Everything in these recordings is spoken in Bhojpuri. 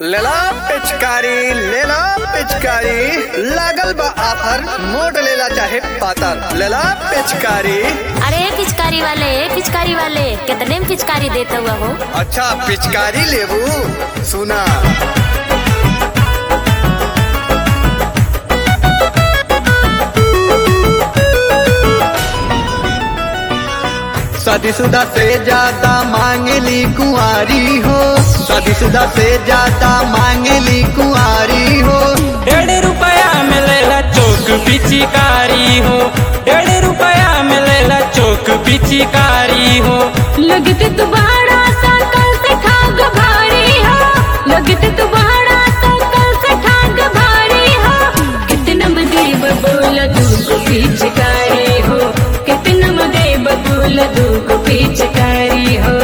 लेला पिचकारी लेला पिचकारी लागल बा आफर मोट लेला चाहे पातर लेला पिचकारी अरे पिचकारी वाले पिचकारी वाले कितने में पिचकारी देता हुआ हो अच्छा पिचकारी लेबू सुना शादीशुदा से ज्यादा मांगली कुंवारी हो शादीशुदा से ज्यादा मांगली कुंवारी हो डेढ़ रुपया मिलेला चौक पिचिकारी हो डेढ़ रुपया मिलेला चौक पिचिकारी हो लगते तुम्हारा सकल से ठाग भारी हो लगते तुम्हारा सकल से ठाग भारी हो कितना बदे बबूल दूगो पिचकारी हो कितना बदे बबूल दूगो पिचकारी हो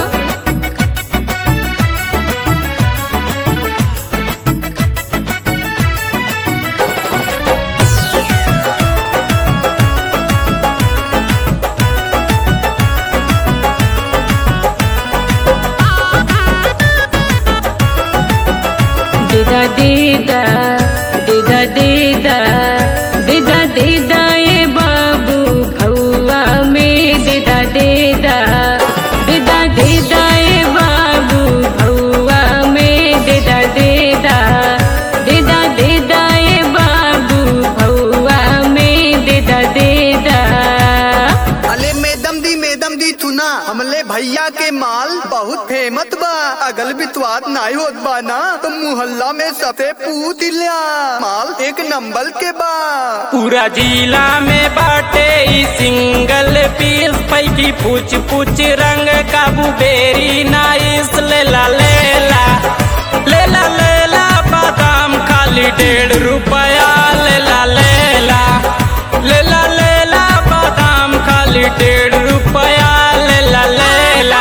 देदा देदा देदा देदा देदा देदा ए बाबू भौआ में देदा देदा देदा देदा ए बाबू भौआ में देदा देदा देदा देदा ए बाबू भौआ में देदा देदा अले मेदम दी मेदम दी थुना हमले भैया के माल बहुत फेमस बा अगल बितवात नाई होत बा ना तो मुहल्ला में सबसे पूछ लिया माल एक नंबर के बा पूरा जिला में बाटे ई सिंगल पीस पैकी पूछ पूछ रंग काबू बेरी नाइस लेला लेला लेला लेला बादाम खाली डेढ़ रुपया लेला लेला लेला लेला बादाम खाली डेढ़ रुपया लेला लेला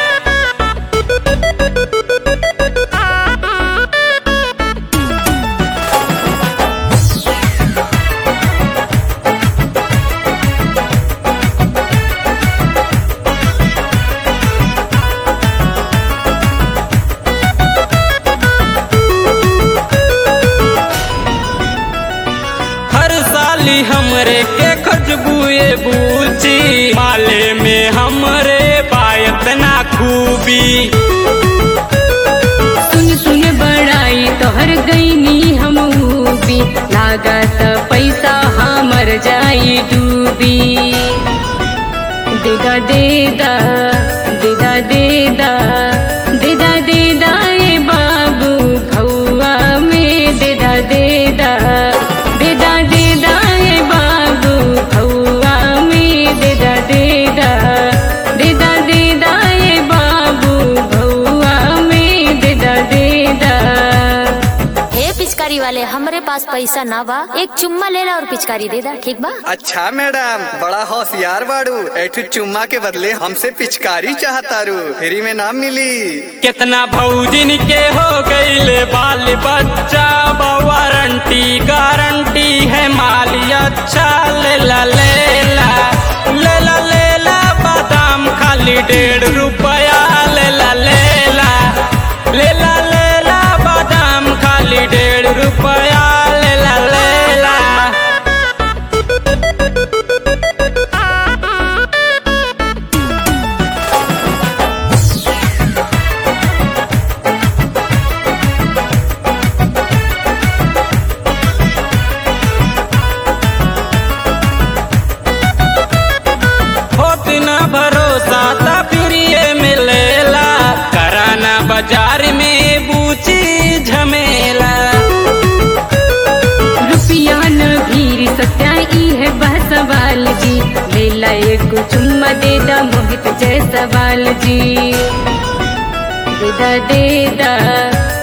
हर साली हमरे के खजबुए बूची माले में हमरे पायत ना खूबी सुन सुन बड़ाई तोहर गईनी हम भी लागत पैसा हमर जाई डूबी देदा देदा देदा देदा देदा देदा ए बाबू भौआ में देदा देदा देदा देदा ए बाबू भौआ में देदा देदा देदा देदा ए बाबू भौआ में देदा देदा हे पिचकारी वाले हमरे पास पैसा ना बा एक चुम्मा ले ला और पिचकारी दे दा ठीक बा अच्छा मैडम बड़ा होशियार बाड़ू ऐठू चुम्मा के बदले हमसे पिचकारी चाहतारू फ्री में ना मिली कितना भौजिन के हो गईले बाल बच्चा वारंटी गारंटी है माली अच्छा लेला लेला लेला लेला बादाम खाली डेढ़ रुपया लेला लेला लेला लेला बादाम खाली डेढ़ रुपया लेला लेला होत न भरोसा ता फिर ये मिलेला कराना बाजार में बूची झमेला रुपया न भीर सत्या ई है बह सवाल जी लेला एक चुम्मा दे दा मोहित जय सवाल जी देदा देदा